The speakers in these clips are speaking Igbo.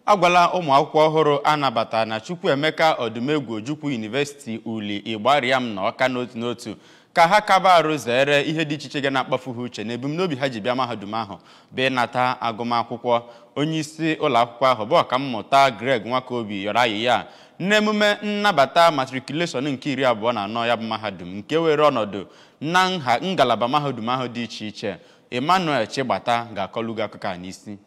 agwala ụmụ akwụkwọ ọhụrụ anabata na Chukwuemeka Odumegwu Ojukwu University uli Ịgbariam na Ọka n'otu n'otu ka ha kaba arụ zere ihe dị iche iche ga na-akpafu ha uche na ebumnobi ha ji bịa mahadum ahụ bụ ịnata agụmakwụkwọ onye isi ụlọ akwụkwọ ahụ bụ ọkammụta Greg Nwakobi yọrọ ayịya n'emume nnabata matriculation nke iri abụọ na anọ ya bụ mahadum nke were ọnọdụ na nha ngalaba mahadum ahụ dị iche iche Emmanuel Chigbata ga-akọlụ gị akụkọ a n'isi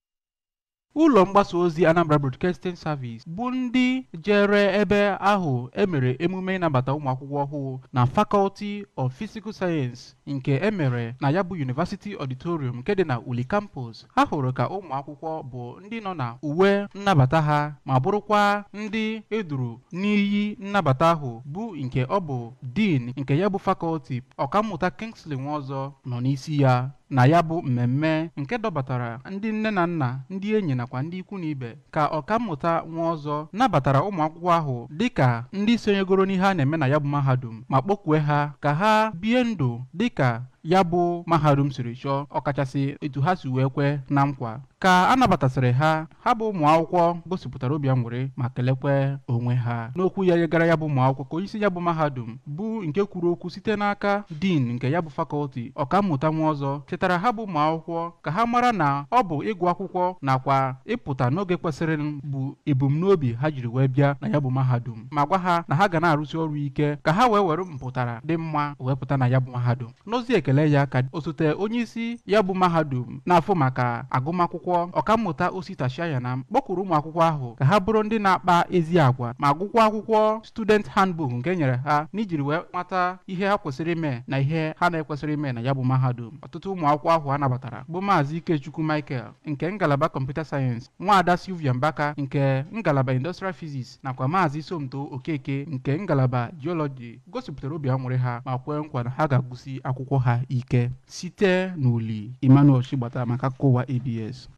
ụlọ mgbasa ozi Anambra Broadcasting Service bụ ndị jere ebe ahụ emere emume ịnabata ụmụ akwụkwọ ọhụụ na Faculty of Physical Science nke emere na ya bụ University Auditorium nke dị na Uli Campus ha hụrụ ka ụmụ akwụkwọ bụ ndị nọ na uwe nnabata ha ma bụrụkwa ndị eduru n'iyi nnabata ahụ bụ nke ọ bụ Dean nke ya bụ Faculty ọkammụta Kingsley Nwaọzọ nọ n'isi ya na ya bụ mmemme nke dọbatara ndị nne na nna ndị enyi nakwa ndị ikwu na ibe ka ọkammụta nwa ọzọ nabatara ụmụ akwụkwọ ahụ dịka ndị sonyegoro n'ihe a na-eme na ya bụ mahadum ma kpọkwue ha ka ha bie ndụ dịka ya bụ mahadum siri chọọ ọkachasị etu ha si wee kwe na nkwa ka a nabatasịrị ha ha bụ ụmụ akwụkwọ gosipụtara obi aṅụrị ma kelekwe onwe ha n'okwu ya yegara ya bụ ụmụ akwụkwọ ka onyeisi ya bụ mahadum bụ nke kwuru okwu site n'aka din nke ya bụ fakọlti ọkammụta nwa ọzọ chetara ha bụ ụmụ akwụkwọ ka ha mara na ọ bụ ịgụ akwụkwọ nakwa ịpụta n'oge kwesịrị bụ ebumnobi ha jiri wee bịa na ya bụ mahadum ma gwa ha na ha ga na-arụsi ọrụ ike ka ha wee were mpụtara dị mma wee pụta na ya bụ mahadum n'ozi ekele ya ka osote onye isi ya bụ mahadum na-afụ maka agụmakwụkwọ ọkammụta Osita Shayana kpọkwuru ụmụ akwụkwọ ahụ ka ha bụrụ ndị na-akpa ezi agwa ma gụkwa akwụkwọ student handbook nke nyere ha n'ijiri wee mata ihe ha kwesịrị ime na ihe ha na-ekwesịrị ime na ya bụ mahadum ọtụtụ ụmụ akwụkwọ ahụ a nabatara bụ maazị Ikechukwu Michael nke ngalaba kọmputa sayensị nwaada Sylvia Mbaka nke ngalaba industrial physics nakwa maazị Somto Okeke nke ngalaba geology gosipụtara obi aṅụrị ha ma kwee nkwa na ha ga-agụsi akwụkwọ ha ike site n'uli Emmanuel Chigbata maka akụkọ ụwa ABS